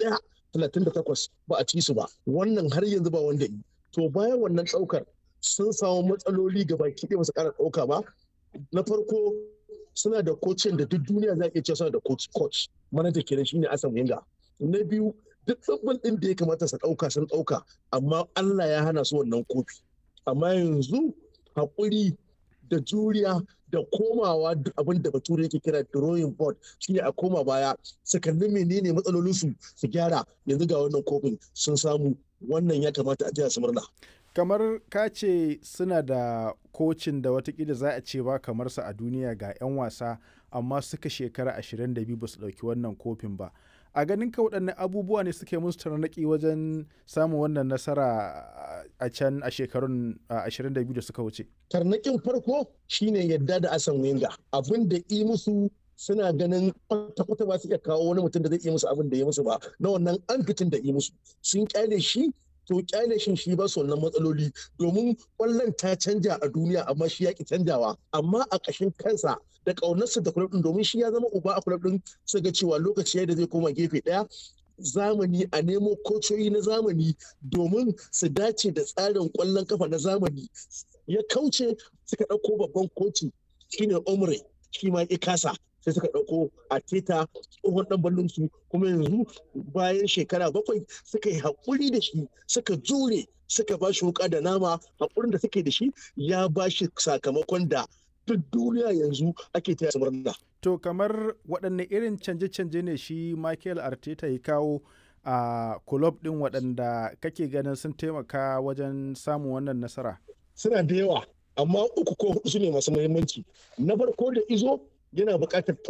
ɗaya talatin da takwas ba a ci su ba wannan har yanzu ba wanda yi to bayan wannan ɗaukar sun samu matsaloli ga baki ɗaya ba su ƙara ɗauka ba na farko suna da kocin da duk duniya za a iya cewa suna da coach coach manaja kenan shine Asan Wenger na biyu duk tsabbin ɗin da ya kamata su ɗauka sun ɗauka amma Allah ya hana su wannan kofi amma yanzu haƙuri da juriya da komawa abin da bature yake kira drawing board shine a koma baya su kalli menene matsalolinsu su gyara yanzu ga wannan kofin sun samu wannan ya kamata a jiya su murna kamar ka ce suna da kocin da watakila za a ce ba kamar sa a duniya ga 'yan wasa amma suka shekara 22 ba su ɗauki wannan kofin ba a ganin ka waɗanne abubuwa ne suke musu tarnaƙi wajen samun wannan nasara a can a shekarun 22 da suka wuce tarnaƙin farko shine yadda da asan wenga abin da i musu suna ganin kwata-kwata ba su iya kawo wani mutum da zai iya musu abin da ya musu ba na wannan amfitin da i musu sun kyale shi to kyale shin shi ba su wannan matsaloli domin kwallon ta canja a duniya amma shi yaki canjawa amma a ƙashin kansa da ƙaunarsa da kulab din domin shi ya zama uba a kulab din su ga cewa lokaci da zai koma gefe ɗaya zamani a nemo kocoyi na zamani domin su dace da tsarin kwallon kafa na zamani ya kauce suka ɗauko babban koci shine omre shi ma ya kasa sai suka ɗauko a teta tsohon ɗan ballon su kuma yanzu bayan shekara bakwai suka yi haƙuri da shi suka jure suka ba shi wuƙa da nama haƙurin da suke da shi ya ba shi sakamakon da duk duniya yanzu ake taya su murna. To kamar waɗanne irin canje-canje ne shi Michael Arteta ya kawo a kulob ɗin waɗanda kake ganin sun taimaka wajen samun wannan nasara? Suna da yawa amma uku ko hudu su ne masu muhimmanci. Na farko da izo yana buƙatar